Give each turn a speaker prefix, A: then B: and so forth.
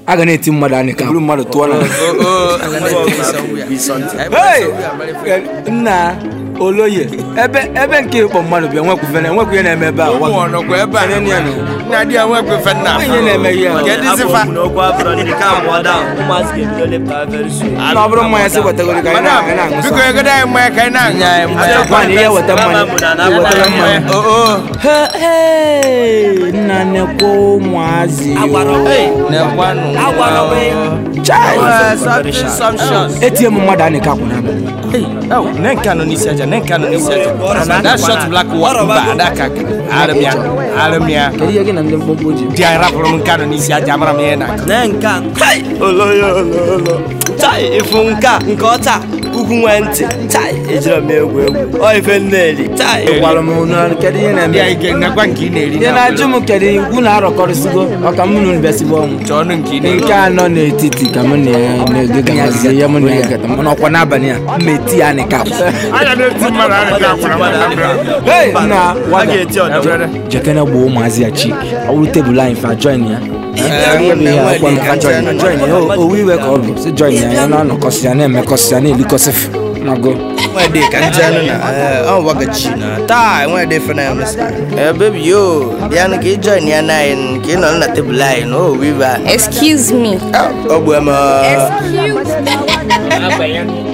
A: a ga na-eti mmadụ anị ka buru mmadụ tụọ na Hey! nna oloye ebe ebe nke ịkpọ mmadụ bịa nwekwufere enwekwu ihe na-eme ebe a
B: ụmụ ọnọkwa ebe a
A: Onye na-
B: nna di ya nwekwefe nna
A: Onye na-eme ihe a?
B: kedụzifa
C: n'okwu abụrọ ndị ka mụọ down ụmụazị ga-ebido lepụta very soon
A: na ọ bụrụ mmanya sị wetagoro ka anyị
B: madam
A: na- anyị na-aṅụ
B: biko
A: sọ.
B: egodo anyị mmanya ka anyị na-anya anyị mmanya
A: Nwaanyị ihe weta mmanya ihe wetara mmanya
B: oo
A: He- hey, nna nekwa ụmụazị
B: na-ekwanụ
A: Chai!
B: assumptions
A: etie m mmadụ anị ka kwụna abalị
B: nenka nọ n'isi aja nenka nọ n'isi aja that short black one mba adaka arịmịa arịmịa
A: kedu ihe gị na ndị mkpọmkpọ ji
B: di anyị rapụrụ m nka nọ n'isi aja amara m ihe na
C: na nke a tai oloyo ololo tai ịfụ nke a nke ọta ugwu nwee ntị tai ejiri m egwu egwu ọ ife nneli tai
A: gwara m unu kedu ihe
B: di
A: na-eme
B: anyị ga-enekwa nke ị na-eri
A: ihe na-ajụ m kedu ikwu na-arọkọrịsịgo ọka m unu bịasịbụ ọnwụ
B: chọọ ọnụ nke ị na-eri
A: nke anọ n'etiti ka m na-egagazie ya m na-egata m n'ọkwa n'abalị a m eti ya anị ka
B: anya na-eti mmadụ anyị ga-akwara
A: Hey, nna
C: a
A: wada
C: ga-eti ọdọ
A: jekene gboo ụmụazị ya chik ọ bụrụ tebụl anyị fa join ya join ya owu iwe ka ọ bụ si join ya ya na-anọkọsị ya na-emekọsị ya na-elikọsịfụ nago
D: nwede ka njenu na ọ wagachi na taa nwede fena ya mesa eh baby yo bịanụ ka ị join ya na anyị ka ị nọ na tebụl anyị na o wiva
E: Excuse me.
D: ọ bụ eme
E: Excuse me.